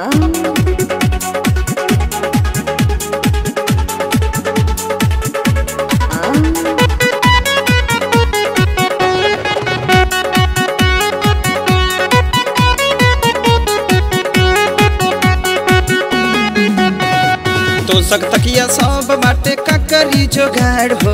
तो सक तकिया सब बाटे काकरी जोगाड़ हो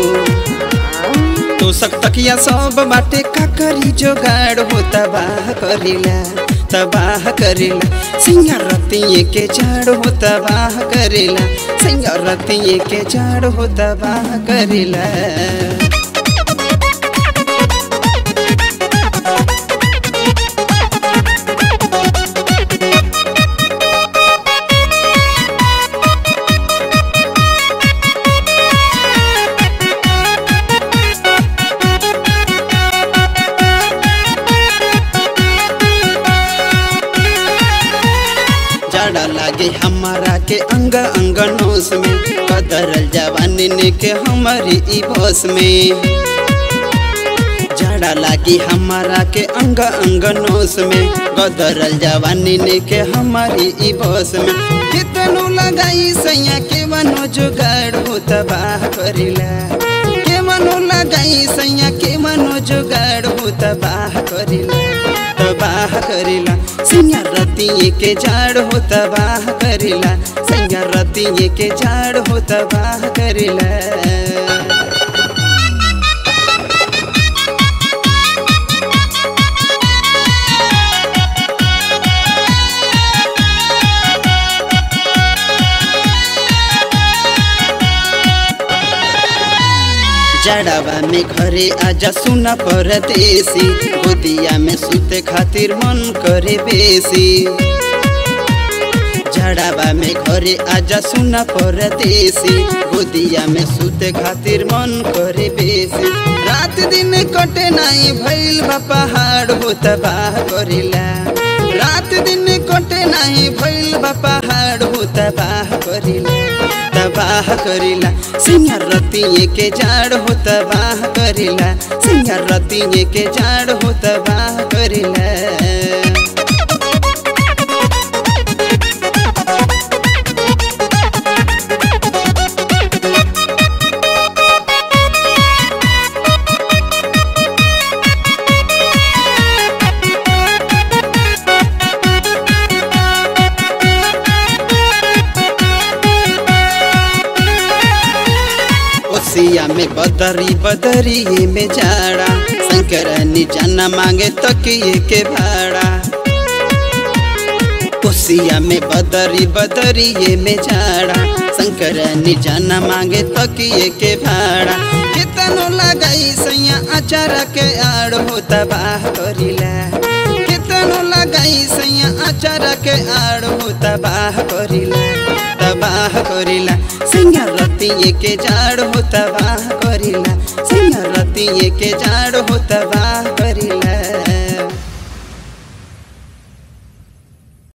तो सक तकिया सब बाटे काकरी जोगाड़ हो तबाह करिला तबाह करिला सिंगार रतिये के झाड़ हो तबाह करिला सिंगार रतिये के झाड़ हो तबाह करिला जाड़ा लागे हमारा के अंग अंग नोस में कदरल जवानी ने के हमारी ई बस में जाड़ा लागे हमारा के अंग अंग नोस में कदरल जवानी ने के हमारी ई बस में कितनो लगाई सैया के मनो जुगाड़ हो तबाह करिला के मनो लगाई सैया के मनो जुगाड़ हो तबाह करिला तबाह करिला सिंगार रतिये के झाड़ हो तबाह करिला सिंगार रतिये के झाड़ हो तबाह करिला जड़ावा में घरे आजा सुना परदेसी गोदिया में सुते खातिर मन करे बेसी जड़ावा में घरे आजा सुना परदेसी गोदिया में सुते खातिर मन करे बेसी रात दिन कटे नहीं भइल बा पहाड़ हो तबाह करिला रात दिन कटे नहीं भइल बा पहाड़ हो तबाह करिला तबाह करिला सिंगार रतिये के झाड़ हो तबाह करिला सिंगार रतिये के झाड़ हो तबाह करिला ओसिया में बदरी बदरी में जाड़ा शंकरनी जाना मांगे तकिए के भाड़ा ओसिया में बदरी बदरी में जाड़ा शंकरनी जाना मांगे तकिए के भाड़ा कितनो लगाई सैया अचार के आड़ हो तबाह करिला कितनो लगाई सैया अचार के आड़ हो तबाह करिला तबाह करिला सिंगार रतिये के झाड़ हो तबाह करिला सिंगार रतिये के झाड़